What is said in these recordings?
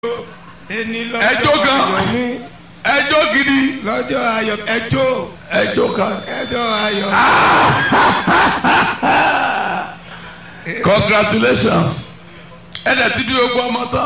ẹni Ẹjọ́ lọ́jọ́ gan. ayọ̀ mi ẹjọ́ gidi lọ́jọ́ ayọ̀ ẹjọ́ ẹjọ́ kan. ẹjọ́ ayọ̀ congratulations ẹ dẹ̀ ti bí gbogbo ọmọ tán.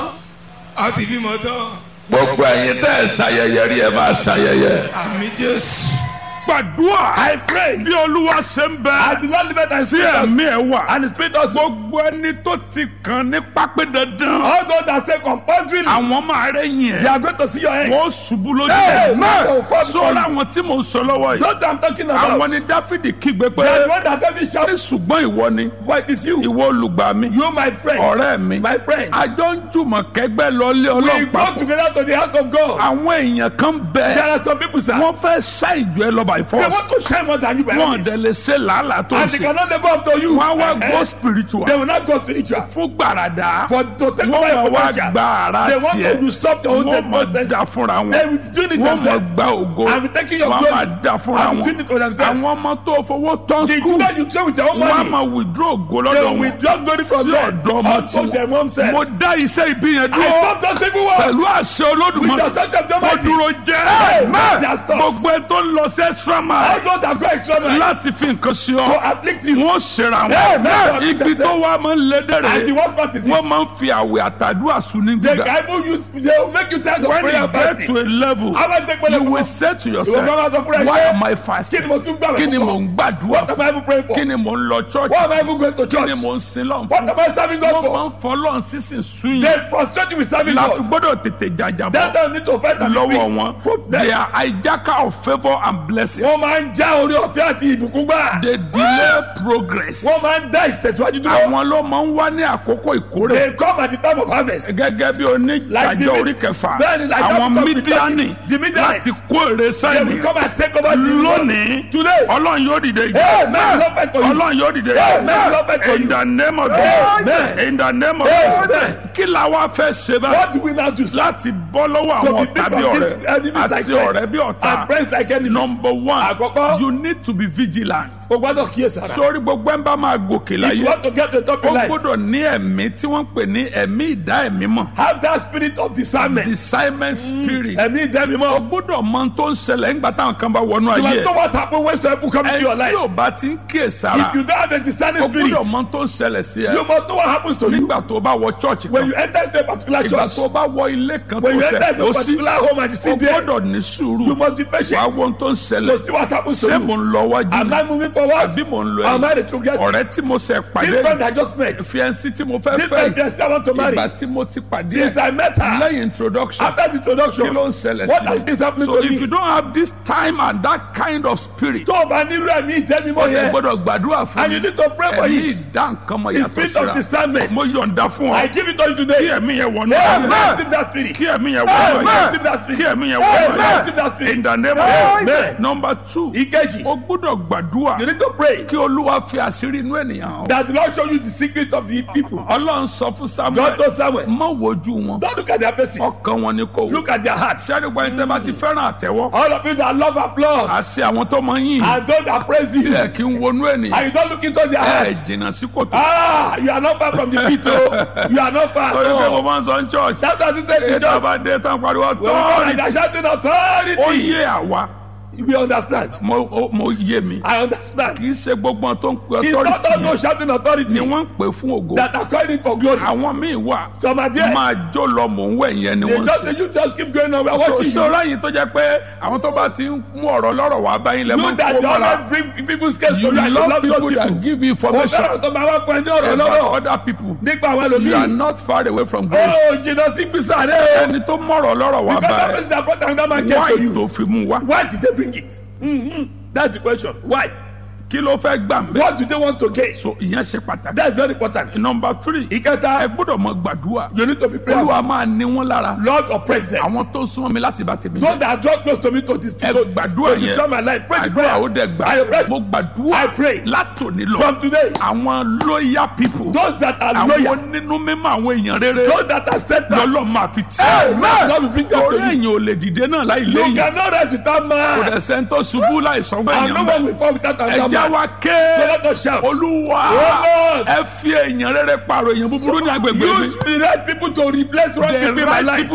a ti bímọ tán gbogbo ẹ̀yin tẹ́ ẹ ṣayẹyẹ rí ẹ máa ṣayẹyẹ. àmì jésù. gbàdúrà I pray. bí olúwa ṣe ń bẹ I do not live it and tí spirit us. ẹ̀mí ẹ̀ wà And the spirit us. gbogbo ẹni tó ti kàn ní pápẹ́ dandan All those that say compulsory. àwọn máa rẹ̀ yìn They ẹ̀ are going to see your head. wọ́n ṣubú lójú Hey, ẹ̀ man. sọ́ra àwọn tí mò ń sọ lọ́wọ́ yìí Those that I'm talking about. àwọn ni dáfídì kígbe pé They are the one that tell me ní shout. ṣùgbọ́n ìwọ ni Why it is you? ìwọ olùgbà mi You my friend. ọ̀rẹ́ mi My friend. àjọ ń jùmọ̀ kẹgbẹ́ lọlé We ọlọ́run go papọ̀ together to the house of God. àwọn èèyàn kan There bẹ are some people sir. wọ́n fẹ́ ṣá ìjọ ẹ lọ by They force want to shine more than you by wọ́n this. dẹ̀ lè ṣe làálàá tó ń And they ṣe cannot live up to you. wọ́n á wá Eh, go eh. spiritual They will not go spiritual. fún gbàràdà For to take over wọ́n your máa wá potential. gba ara They want to tiẹ̀ usurp your own wọ́n máa potential. dá fúnra They wọn will do it wọ́n máa themselves. gba ògo I'm taking your wọ́n glory. máa dá fúnra I'm wọn doing it for themselves. àwọn ọmọ tó fowó tán The skul children you play with your own wọ́n á money. máa withdraw ògo They lọ́dọ̀ will wọn withdraw glory from sí them. ọ̀dọ̀ ọmọ Unto tí their own selves. mo dá iṣẹ́ ìbí yẹn I dúró stop those people pẹ̀lú words. àṣẹ With olódùmarè the touch of the tó mighty. dúró jẹ́ Amen. They are stopped. gbogbo ẹ tó ń lọ sí extra All mile those that go extra mile láti fi nǹkan ṣe to ọ afflict you. wọ́n ṣera Amen. wọn ibi tó wá máa ń lé And the dẹ̀rẹ̀ worst part is this. wọ́n máa ń fi àwẹ̀ àtàdúrà sùn ní The gbígbà Bible use they will make you tired of when prayer you and get fasting. to a level How about take you money will say to yourself Ìwọ gbọ́dọ̀ sọ fúnra ẹ why pé, am I Kí fasting ni mo tún gbàgbọ́? kí ni mò ń gbàdúrà What am fún I even praying for? kí ni mò ń lọ church Why am I even going to kí ni church? mò ń sin lọ́n What fún am I serving God wọ́n máa for? ń fọlọ́n sísìn sún They yìí frustrate you with serving láti God. gbọ́dọ̀ tètè jàjàbọ̀ That time need to fight and be lọ́wọ́ free. wọn From they there. are hijacker of favour and blessings Wọ́n máa ń já orí ọ̀fẹ́ àti ìbùkún gbà. they delay progress Wọ́n máa ń dá ìtẹ̀síwájú dúró. àwọn ló máa ń wá ní àkókò ìkórè They come at the time of harvest. gẹ́gẹ́ bí Like the oníjàjọ mid- orí kẹfà Bẹ́ẹ̀ni, like àwọn that because mídíánì the Midianites, láti kó èrè They will sáyẹn come and take over the lónìí Today. ọlọ́run yóò dìde Amen. Lord fight for you. ọlọ́run yóò dìde Amen. Lord fight for in you. the name of Amen. Jesus in the name of Amen. Jesus kí la wá fẹ́ ṣe báyìí What do we now do? láti bọ́ lọ́wọ́ To àwọn be ọ̀tá people bí of ọ̀rẹ́ this enemies like àti ọ̀rẹ́ bí friends and ọ̀tá friends like enemies. number one Àkọ́kọ́. you need to be vigilant O gbọ́dọ̀ kíyèsára. sórí gbogbo ẹ̀ ń bá máa gòkè If láyé you want to get to the top ó in life, gbọ́dọ̀ ní ẹ̀mí tí wọ́n ń pè ní ẹ̀mí ìdá ẹ̀mí mọ̀ have that spirit of discernment. discernment spirit Ẹ̀mí ìdẹ́mi ó mọ́. gbọ́dọ̀ mọ ohun tó ń ṣẹlẹ̀ nígbà táwọn kan bá wọnú You ayé must know ẹ̀ what happen when some people come into your ẹ tí life. ò bá ti ń kíyè sára If you don't have a discerning ó spirit, gbọ́dọ̀ mọ ohun tó ń ṣẹlẹ̀ sí ẹ you must know what happens to you nígbà tó bá wọ church when kan you enter into a particular ìgbà church. tó bá wọ ilé kan tó When you ṣẹ̀ enter into ó a sí particular home and you ó sit there, gbọ́dọ̀ ní sùúrù you must be wàá patient wo ohun tó ń to ṣẹlẹ̀ see what happens to ṣé mò you. ń lọ wájú Am ni I moving forward? àbí mò ń lọ Am I ẹ̀yìn the true guest? ọ̀rẹ́ tí mo ṣẹ̀ This pàdé friend I just met. fiẹ́nsì tí mo fẹ́ This fẹ́ friend yes, I want to marry. ìgbà tí mo ti pàdé Since I met her, lẹ́yìn introduction after the kí ló introduction, ń ṣẹlẹ̀ what sí has this happened so to if you me? don't have this time and that kind of spirit Tó o bá nílò ẹ̀mí ìdẹ́mi ó mọ́ yẹ yẹn, gbọ́dọ̀ gbàdúrà fún and mi you need to pray for ẹ̀mí it. ìdá nǹkan mọ̀ The yàtọ̀ spirit of síra discernment. mo yọ̀ǹda fún ọ I give it to you kí today. ẹ̀mí yẹn wọnú Amen. ayé Receive that spirit. kí ẹ̀mí yẹn wọnú Amen. ayé Receive that spirit. kí ẹ̀mí yẹn wọnú Amen. ayé Receive that spirit. in the name of Amen. Jesus number two Ìkejì, o gbọ́dọ̀ gbàdúrà you need to pray kí olúwa fi àṣírí inú ènìyàn hàn that the Lord show you the secret of the people. ọlọ́run sọ fún God samuel knows Samuel. má wojú wọn Don't look at their faces. ọkàn wọn ni kò wò Look at their hearts. sẹ́ni gbọ́n ẹni tẹ́ bá ti fẹ́ràn àtẹ́wọ́ All of you that love applause àti àwọn tó máa ń yìn and those that praise you, tí ẹ kì í wọnú ènìyàn and you don't look into their ẹ hearts. jìnnà sí kòtò. Ah, you are not far from the pit. oh. You are not far at torí pé mo all. máa ń sọ ní church That's what you say to ètò God. àbá dé tán pariwo When we come and tọ́ọ̀rì they are shouting ó authority, yé àwa we understand. mo ó- mo yé mi I understand. kì í ṣe gbogbo ohun tó ń pe It's not all authority those shouting authority ni wọ́n ń pè fún ògo that are calling for glory. àwọn míì wà Some are there. máa jó lọ mò ń wẹ̀ yẹn ni They wọ́n ń just, ṣe. you just keep going on. We are so watching you. ṣọ́ra yìí tó jẹ́ pé àwọn tó bá ti ń mú ọ̀rọ̀ lọ́rọ̀ wá báyìí lẹ́ mọ́ You that kó you mọ́ra always bring people's case to you you and you love love those people people. that give you Mo information fẹ́ràn tó máa wá pẹ́ ní ọ̀rọ̀ about lọ́rọ̀ other people nípa àwọn you are ẹlòmíì. not far away from grace Ó jìnnà sí gbèsè rẹ̀ o. ẹni tó mọ̀rọ̀ lọ́rọ̀ wá Because that báyìí person that brought another man case to why you. tó fi mú wá Why did they bring it? Mm-hmm. That's the question. Why? kí ló fẹ́ gbà ń bẹ́ What do they want to gain? so ìyẹn ṣe pàtàkì. That's very important. number three ẹ Ìkẹta, gbọ́dọ̀ mọ gbàdúrà you need to be prayerful. olúwa máa ní wọn lára Lord oppress them. àwọn tó súnmọ́ mi láti bá tèmi Those jẹ́ that draw close to me to this ẹ to, gbàdúrà to destroy my yẹn life. Pray the àdúrà ó prayer. dẹ̀ I pray. gbà mo gbàdúrà I pray. látòní lọ From today, àwọn loyal people those that are àwọn loyal, onínú mímọ́ àwọn èèyàn rere those that are steadfast, lọ́lọ́ máa fi tì Amen. God will bring them torí to you. èèyàn ò lè dìde náà láì You léyìn cannot rise without kò man. dẹ̀ sẹ́ni tó ṣubú láì sọ pé And no èèyàn one bẹ́ẹ̀ will fall without ẹ another jẹ́ ẹja man. wa So ké let us shout. olúwa Oh Lord. ẹ fi èèyàn rere pààrọ̀ èèyàn búburú ní agbègbè mi Use the right people to replace wrong the people in my right life. people